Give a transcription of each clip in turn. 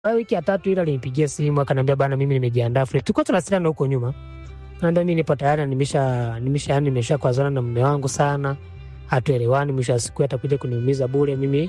Baada ya wiki ya tatu ile alinipigia simu akaniambia bana, mimi nimejiandaa free. Tulikuwa tunawasiliana huko nyuma, naambia mimi nipo tayari, nimesha nimesha yani nimesha kuazana na mume wangu sana, hatuelewani, mwisho wa siku atakuja kuniumiza bure. Mimi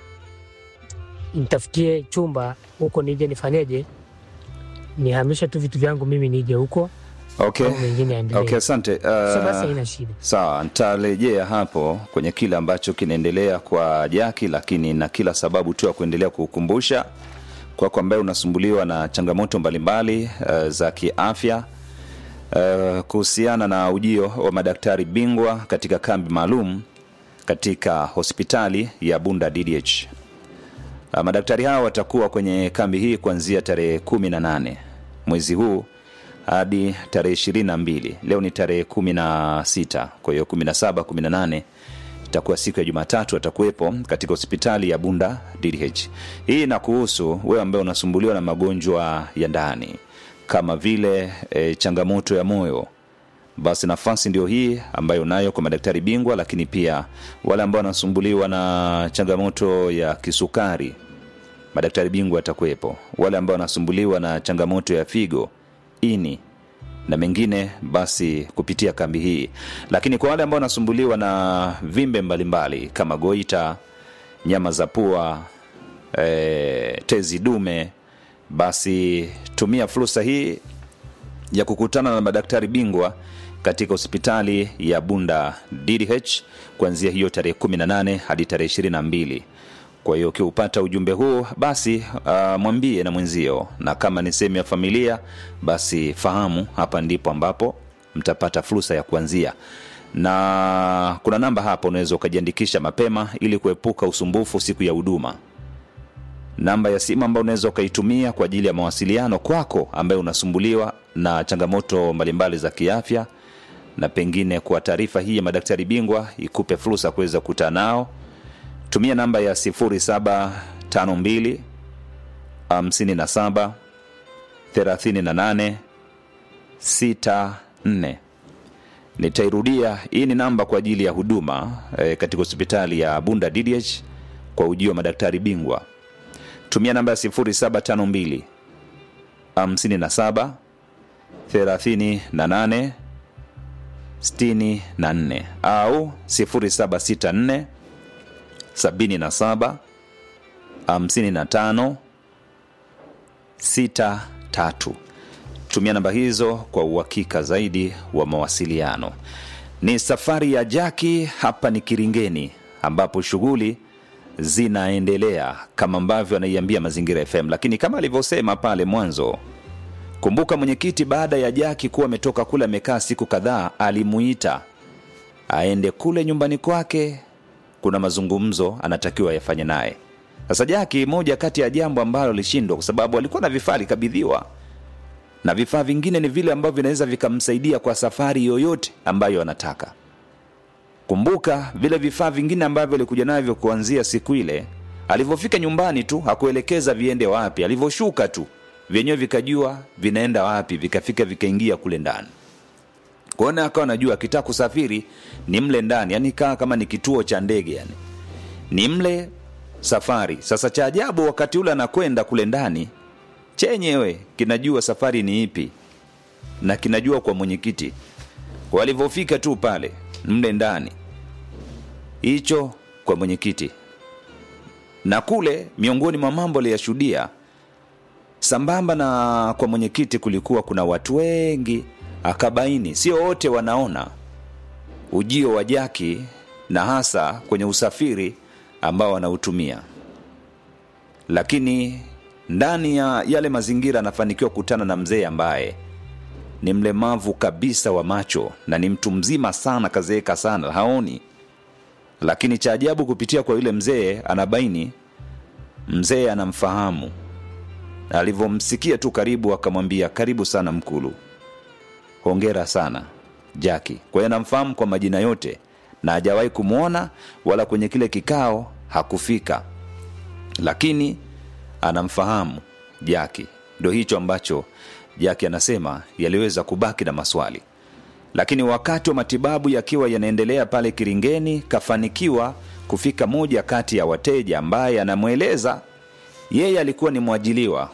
nitafutie chumba huko, nije nifanyeje, nihamishe tu vitu vyangu, mimi nije huko Okay. au mengine yaendelee. Okay, asante. So basi Uh, haina shida. sawa, nitarejea hapo kwenye kile ambacho kinaendelea kwa Jaki, lakini na kila sababu tu ya kuendelea kukumbusha kwako ambaye unasumbuliwa na changamoto mbalimbali uh, za kiafya uh, kuhusiana na ujio wa madaktari bingwa katika kambi maalum katika hospitali ya Bunda DDH. Uh, madaktari hao watakuwa kwenye kambi hii kuanzia tarehe kumi na nane mwezi huu hadi tarehe ishirini na mbili leo ni tarehe kumi na sita kwa hiyo kumi na saba kumi na nane itakuwa siku ya jumatatu atakuwepo katika hospitali ya bunda dh hii inakuhusu wewe ambaye unasumbuliwa na magonjwa ya ndani kama vile e, changamoto ya moyo basi nafasi ndio hii ambayo unayo kwa madaktari bingwa lakini pia wale ambao wanasumbuliwa na changamoto ya kisukari madaktari bingwa atakuwepo wale ambao wanasumbuliwa na changamoto ya figo ini na mengine basi kupitia kambi hii lakini kwa wale ambao wanasumbuliwa na vimbe mbalimbali kama goita nyama za pua e, tezi dume basi tumia fursa hii ya kukutana na madaktari bingwa katika hospitali ya bunda ddh kuanzia hiyo tarehe 18 hadi tarehe 22 kwa hiyo ukiupata ujumbe huu basi uh, mwambie na mwenzio na kama ni sehemu ya familia basi fahamu hapa ndipo ambapo mtapata fursa ya kuanzia na kuna namba hapa unaweza ukajiandikisha mapema ili kuepuka usumbufu siku ya huduma namba ya simu ambayo unaweza ukaitumia kwa ajili ya mawasiliano kwako ambaye unasumbuliwa na changamoto mbalimbali za kiafya na pengine kwa taarifa hii ya madaktari bingwa ikupe fursa kuweza kukutana nao tumia namba ya 0752 57 38 64 nitairudia hii ni namba kwa ajili ya huduma e, katika hospitali ya bunda ddh kwa ujio wa madaktari bingwa tumia namba ya 0752 57 38 64 au 0764 77 55 63 tumia namba hizo kwa uhakika zaidi wa mawasiliano ni safari ya jaki hapa ni kiringeni ambapo shughuli zinaendelea kama ambavyo anaiambia mazingira fm lakini kama alivyosema pale mwanzo kumbuka mwenyekiti baada ya jaki kuwa ametoka kule amekaa siku kadhaa alimuita aende kule nyumbani kwake kuna mazungumzo anatakiwa yafanye naye sasa jaki moja kati ya jambo ambalo alishindwa kwa sababu alikuwa na vifaa alikabidhiwa na vifaa vingine ni vile ambavyo vinaweza vikamsaidia kwa safari yoyote ambayo anataka kumbuka vile vifaa vingine ambavyo alikuja navyo kuanzia siku ile alivyofika nyumbani tu hakuelekeza viende wapi alivyoshuka tu vyenyewe vikajua vinaenda wapi vikafika vikaingia kule ndani kwaona akawa najua akitaka kusafiri ni mle ndani yani kaa kama ni kituo cha ndege yani ni mle safari sasa cha ajabu wakati ule anakwenda kule ndani chenyewe kinajua safari ni ipi na kinajua kwa mwenyekiti walivyofika tu pale mle ndani hicho kwa mwenyekiti na kule miongoni mwa mambo aliyashuhudia sambamba na kwa mwenyekiti kulikuwa kuna watu wengi akabaini sio wote wanaona ujio wa jaki na hasa kwenye usafiri ambao wanautumia lakini ndani ya yale mazingira anafanikiwa kukutana na mzee ambaye ni mlemavu kabisa wa macho na ni mtu mzima sana kazeeka sana haoni lakini cha ajabu kupitia kwa yule mzee anabaini mzee anamfahamu alivyomsikia tu karibu akamwambia karibu sana mkulu hongera sana jaki kwa hiyo anamfahamu kwa majina yote na hajawahi kumwona wala kwenye kile kikao hakufika lakini anamfahamu jaki ndo hicho ambacho jaki anasema yaliweza kubaki na maswali lakini wakati wa matibabu yakiwa yanaendelea pale kiringeni kafanikiwa kufika moja kati ya wateja ambaye anamweleza yeye alikuwa ni mwajiliwa